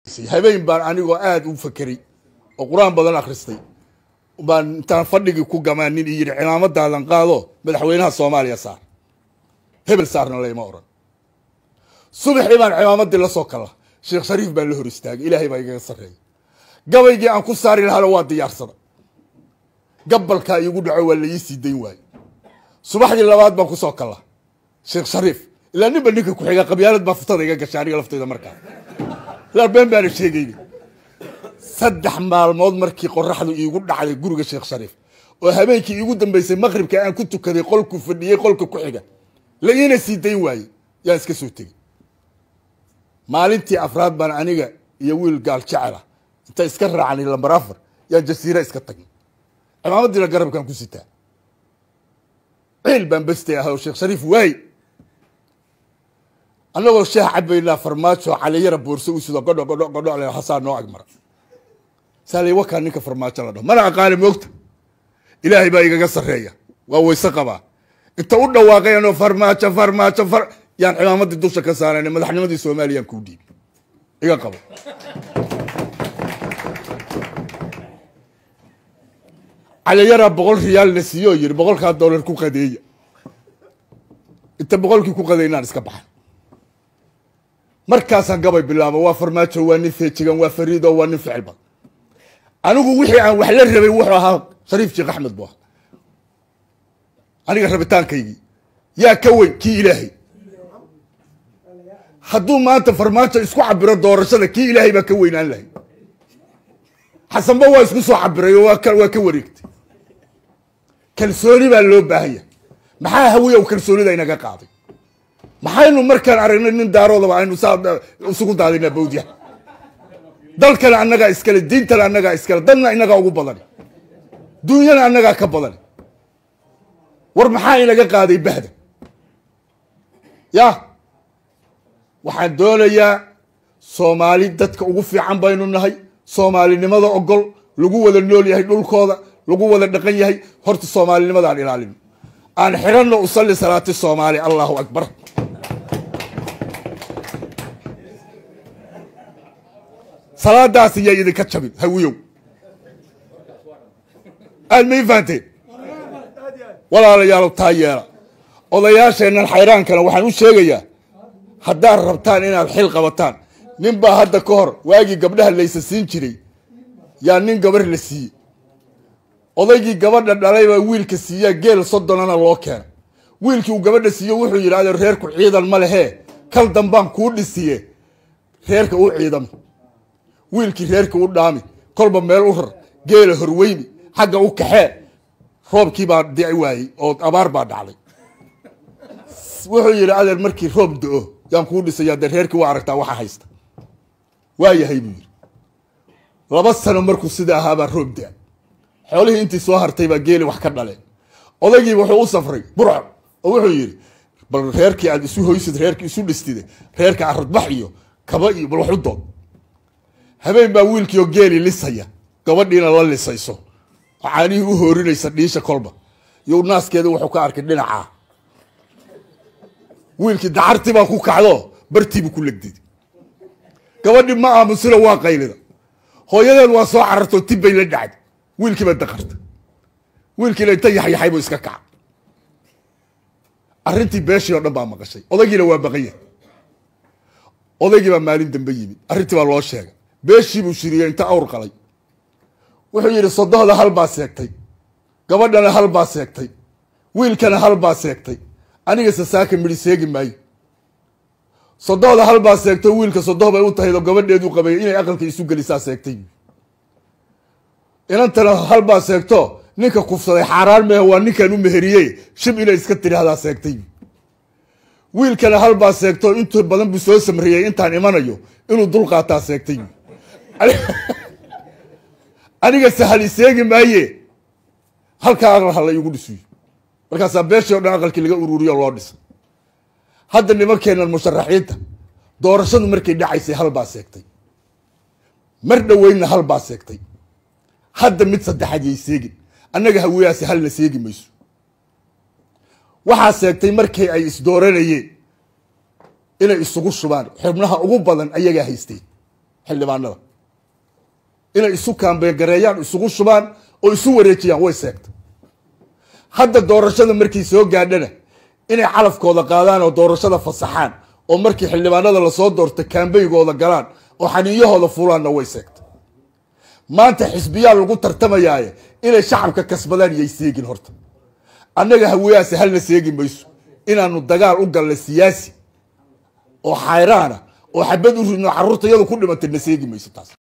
habeen baan anigoo aada u fakeray oo qur-aan badan akhristay baan intaan fadhigii ku gamaanin i yidhi cimaamadadan qaado madaxweynaha soomaaliya saar hebel saarna layma oran subaxii baan cimaamadii la soo kala sheekh shariif baa la hor istaagay ilaahay baa igaga sarreeyay gabaygii aan ku saari lahaana waa diyaarsada gabalkaa iigu dhaco waa la ii sii dayn waaye subaxdii labaad baan kusoo kala sheekh shariif ilaa ninba ninka ku-xiga qabyaalad baa futada iga gashay aniga lafteyda markaa ilaa been baana sheegayni saddex maalmood markii qoraxdu iigu dhacday guriga sheekh shariif oo habeenkii iigu dambeysay maqribka aan ku tukaday qolku fadhiyey qolka ku xiga la iina sii dayn waaye yaan iska soo tegey maalintii afraad baan aniga iyo wiil gaal jecela inta iska raacnay lambar afar yaan jasiira iska tagnay cimaamadiina garabkaan ku sitaa ciil baan bestay ah oo sheekh shariif waay annagoo shaah cabaynaa farmaajo caliyara boorso u sido godho godho godho le hasaa noo agmara saalay wakaa ninka farmaajo la dhaho mana aqaani moogta ilaahay baa igaga sarreeya waa wayse qabaa inta u dhawaaqay anoo farmaajo farmaajo far yaan cimaamadii dusha ka saarana madaxnimadii soomaaliyaan kuu dhiibi iga qabo caliyaraa boqol riyaal la siiyo oo yidhi boqolkaa dollar ku qadeeya inta boqolkii ku qadeynaan iska baxay markaasaan gabay bilaabo waa farmaajo waa nin feejigan waa fariido waa nin ficil badan anigu wixii aan wax la rabay wuxuu ahaa shariif sheekh axmed bu ahaa aniga rabitaankaygii yaa ka weyn kii ilaahay hadduu maanta farmaajo isku cabiro doorashada kii ilaahay baa ka weynaan lahay xasanba waa isku soo cabiray oo waa ka wareegtay kalsooni baa loo baahanya maxaa hawiyow kalsoonida inaga qaaday maxaynu markaan aragnay nin daaroodaba aynu saa isugu daadinaa bawdya dalkana annagaa iskale diintana annagaa iskale dadna inagaa ugu badan duunyana annagaa ka badan war maxaa inaga qaaday bahda ya waxaan doonayaa soomaali dadka ugu fiican baynu nahay soomaalinimada ogol lagu wada nool yahay dhulkooda lagu wada dhaqan yahay horta soomaalinimadaan ilaalino aan xiranno usalli salaati soomaali allahu akbar salaadaas iyaa idinka jabin hawiyow aad ma ii fahanteen walaalayaalow taa yeela odayaasheennan xayraankana waxaan u sheegayaa haddaad rabtaan inaad xil qabataan nin baa hadda ka hor waagii gabdhaha laysa siin jiray yaa nin gabar la siiyey odaygii gabadha dhalay baa wiilka siiyaa geel soddonana loo keena wiilkii uu gabadha siiyo wuxuu yidhi ade reerku ciidan ma lehee kal dambaan kuu dhisiye reerka u ciidamo wiilkii reerka u dhaami kolba meel u rar geela horweyni xagga u kaxee roobkii baa dici waayey oo abaar baa dhacday wuxuu yidhi adeer markii roob do-o yaan kuu dhisaya dee reerkii waa aragtaa waxa haysta waa yahay buu yidhi laba sano markuu sida ahaabaa roob da xoolihii intii soo hartay baa geeli wax ka dhaleen odaygii wuxuu u safray burco oo wuxuu yidhi bal reerkii aad isu hoysid reerkii isu dhistide reerka aradbax iyo kaba iyo bal wax u dood habeen baa wiilkiioo geeli lisaya gabadhiina la lisayso oo caanihii u hoorinaysa dhiisha kolba iyo naaskeeda wuxuu ka arkay dhinacaa wiilkii dacartii baa ku kacdo bartiibu ku legdid gabadhi ma aamusina waa qaylida hooyadeed waa soo carartoo tib bay la dhacday wiilkiiba daqarta wiilkiina inta yaxyaxay buu iska kaca arrintii beeshii oo dhan baa maqashay odaygiina waa baqan yahay odaygii baa maalin dambe yimid arrintii baa loo sheegay beeshii buu shiriyey inta awr qalay wuxuu yidhi sodohda hal baa seegtay gabadhana hal baa seegtay wiilkana hal baa seegtay aniga sasaaka midhi seegi maayo sodohda hal baa seegto wiilka sodoh bay u tahaydo gabadheedu qabay inay aqalka isu gelisaa seegtay inantana hal baa seegto ninka kufsaday xaaraan mehe waa ninkaan u meheriye shib inay iska tidhaahdaa seegtay wiilkana hal baa seegto intu badan buu soo samriyey intaan imanayo inuu dul qaataa seegtay aniga sahali seegi maaye halkaa aqal hala igu dhisuyo markaasaa beeshii o dhan aqalkii laga ururiyo loo dhisa hadda nimankeenan musharaxiinta doorashadu markay dhacaysay hal baa seegtay mar dhoweynna hal baa seegtay hadda mid saddexaad yay seegin annaga haweyaasi halna seegi mayso waxaa seegtay markii ay isdooranayeen inay isugu shubaan xubnaha ugu badan ayagaa haysteen xildhibaanada inay isu kaambegareeyaan isugu shubaan oo isu wareejiyaan way seegta hadda doorashada markii soo gaadhana inay calafkooda qaadaan oo doorashada fasaxaan oo markii xildhibaanada lasoo doorta kaambeygooda galaan oo xaniiyahooda fulaanna way seegta maanta xisbiyaa lagu tartamayaaye inay shacabka kasbadaan iyay seegin horta annaga haweyaasi halna seegi mayso inaanu dagaal u galna siyaasi oo xayraana oo xabad u ridno carruurta iyadu ku dhimatay na seegi mayso taas